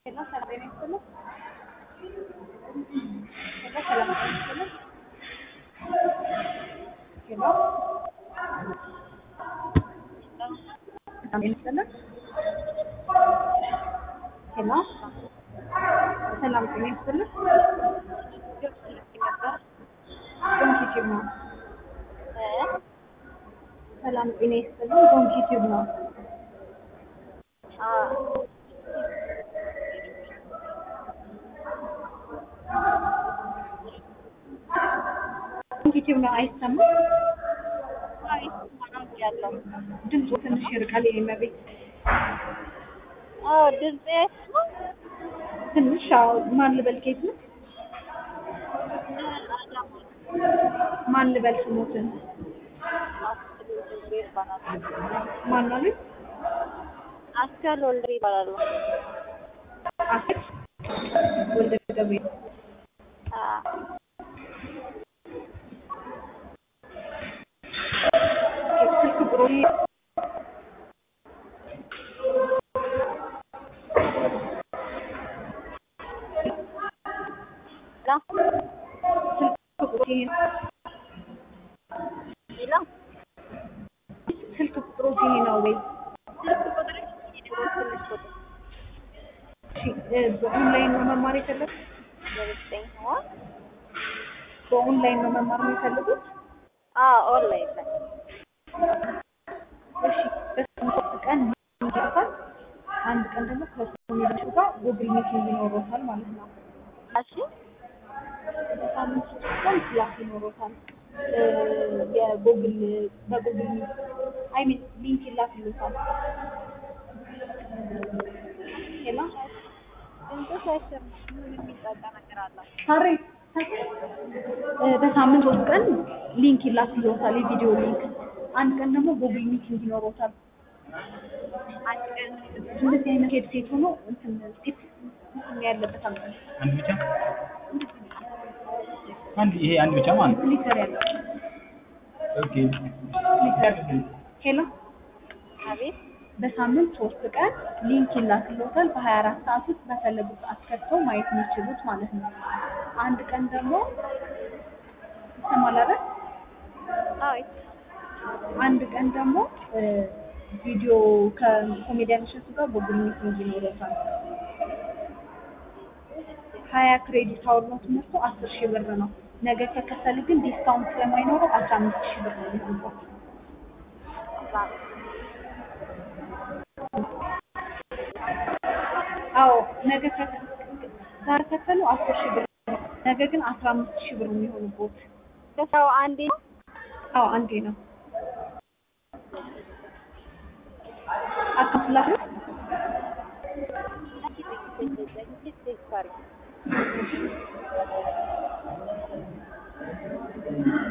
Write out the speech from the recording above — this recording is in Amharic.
Hello, ሰላም ጤና ይስጥልኝ። ሄሎ ሰላም ጤና ይስጥልኝ። ሄሎ ሰላም ጤና ይስጥልኝ። ሄሎ ሰላም ጤና ይስጥልኝ። ዶንኪ ቲዩብ ነው። ሰላም ጤና ይስጥልኝ። ዶንኪ ቲዩብ ነው። ዶንኪ ቲዩብ ነው። አይሰማም? ያለው ድምፁ ትንሽ ይርቃል። የኔ ቤት አዎ ድምጼ ትንሽ አዎ። ማን ልበል? ኬት ነው? ማን ልበል? ስሞትን ማን ነው? ልጅ አስካል ወልደ ይባላሉ። አስር ወልደ ገብርኤል ስልክ ቁጥሩ ስልክ ቁጥሩ ይሄ ነው። ሌላ ስልክ ቁጥሩ ይሄ ነው ወይ? ትንሽ ቁጥር እሺ እ በኦንላይን ነው መማር የፈለጉት? ዘጠኝ ሆን በኦንላይን ነው መማር የሚፈልጉት? አዎ ኦንላይን ላይ እሺ በሳምንት ቀን ይኖሮታል። አንድ ቀን ደግሞ ከኮሚኒቲ ጋር ጉግል ሚቲንግ ይኖሮታል ማለት ነው። እሺ በሳምንት ሶስት ቀን ክላስ ይኖሮታል። እ የጉግል በጉግል አይ ሚን ሊንክ ይላክልዎታል። ሄሎ ድምፅሽ አይሰማም። ምን የሚጣጣ ነገር አለ? ሳሬ እ በሳምንት ሶስት ቀን ሊንክ ይላክልዎታል፣ የቪዲዮ ሊንክ። አንድ ቀን ደግሞ ጉግል ሚቲንግ ይኖሮታል። አንድ ቀን እንደዚህ አይነት ሄድሴት ሆኖ እንትን ሴት እንትን ያለበት አለ አንድ ብቻ አንድ ይሄ አንድ ብቻ ማለት ነው። ስሊፐር ያለው ኦኬ ስሊፐር ሄሎ አቤት በሳምንት ሶስት ቀን ሊንክ ይላክልዎታል። በሀያ አራት ሰዓት ውስጥ በፈለጉት ሰዓት ከፍተው ማየት የሚችሉት ማለት ነው። አንድ ቀን ደግሞ ይሰማል አይደል? አዎ አንድ ቀን ደግሞ እ ቪዲዮ ከኮሜዲያን እሸቱ ጋር ጉግል ሚቲንግ ይኖረታል። ሀያ ክሬዲት አወር ነው ትምህርቱ፣ አስር ሺህ ብር ነው። ነገ ከከፈሉ ግን ዲስካውንት ስለማይኖረው አስራ አምስት ሺህ ብር ነው የሚሆነው። አዎ ነገ ከ- ዛሬ ከፈሉ አስር ሺህ ብር ነው። ነገ ግን አስራ አምስት ሺህ ብር ነው የሚሆንቦት። ከሰው አንዴ አዎ አንዴ ነው። አካፍላችሁ ቴክስት አድርጊ